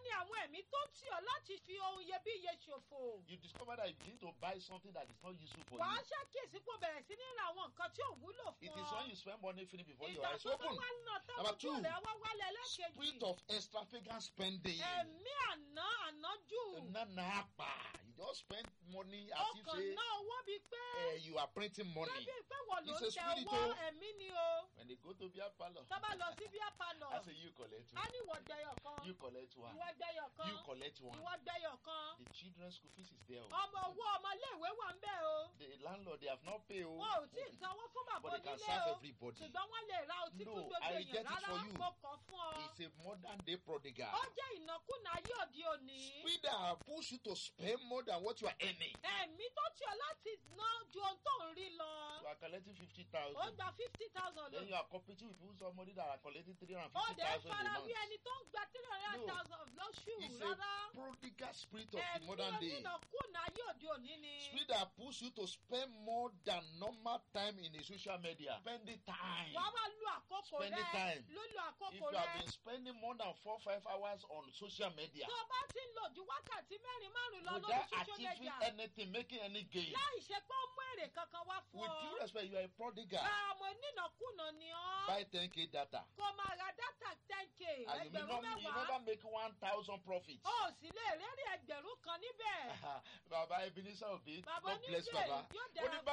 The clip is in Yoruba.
ni àwọn ẹ̀mí tó tì ọ́ láti fi ohun iyebíye ṣòfò. You discover that you begin to buy something that is not useful for wàá you. ṣàkíyèsí pé o bẹ̀rẹ̀ sí ní ra àwọn nǹkan tí ò wúlò fún It ọ. is when you spend money finish before your ìgbà eyes tó bá open. wá ná tán Number ojú two, rẹ̀ wá wálẹ̀ Spirit lẹ́ẹ̀kejì. of extravagant spending. ẹ̀mí àná ànájù. Nana apa. You just spend money as if ọkàn say ná owó bíi pé. eh, you are printing money. bébí pé wọ́n ló It's ń a tẹ spirit owó o. ẹ̀mí ni o. When they go to beer parlor, tó bá lọ sí bíá palọ̀. I say you collect a one. ní ìwọ gbẹyọ̀ kan. You collect one. ìwọ gbẹyọ̀ kan. You collect one. ìwọ gbẹyọ̀ kan. The children's school fees is there. o. ọmọ owó ọmọléèwé wà ń bẹ̀ o. The landlord they have not paid. o. wọn ò tí ì sanwó fún bàbá But they can onílé serve o. everybody. ṣùgbọ́n wọ́n lè ra ọtí No, fún gbogbo I èèyàn reject it rárá for you. mo kàn fún ọ. It's a modern day prodigal. ó jẹ́ ìnákúnà ayé òde òní. Spirit that push you to spend more than what you are earning. ẹ̀mí tó tì ọ́ láti ná ju ohun tó ń rí lọ. You are collecting fifty ó thousand. gba fifty thousand Then you lọ. are competing with people somebody that are collecting three hundred ó fifty dẹ̀ thousand a fara month. wí ẹni tó ń gba three hundred No. thousand lóṣù It's rárá. a prodigal spirit of the ẹ̀mí modern day. onínàkúnà ayé òde òní ni. Spirit that push you to spend more than normal time in the social media. Spending time. wàá wá lu àkókò Spending rẹ time. lólu If àkókò you have rẹ. been spending more than four five hours on social media tó o bá ti ń lò ju wákàtí mẹ́rin márùn-ún lọ lórí without social achieving media anything, making any gain, láì ṣe pé ó mú èrè kankan wá fún with ọ. due respect, you are a prodigal. àmọ́ onínàkúnà ni ọ́. Buy 10k data. kó máa ra dátà ten k And you, may ẹgbẹ̀rún not, you mẹ́wàá. never make 1,000 profit. ó sì lè rẹ́rìn ẹgbẹ̀rún kan níbẹ̀. Baba Ebenezer Obi, Baba God bless Oníjẹ, Baba. yóò Ó ní dára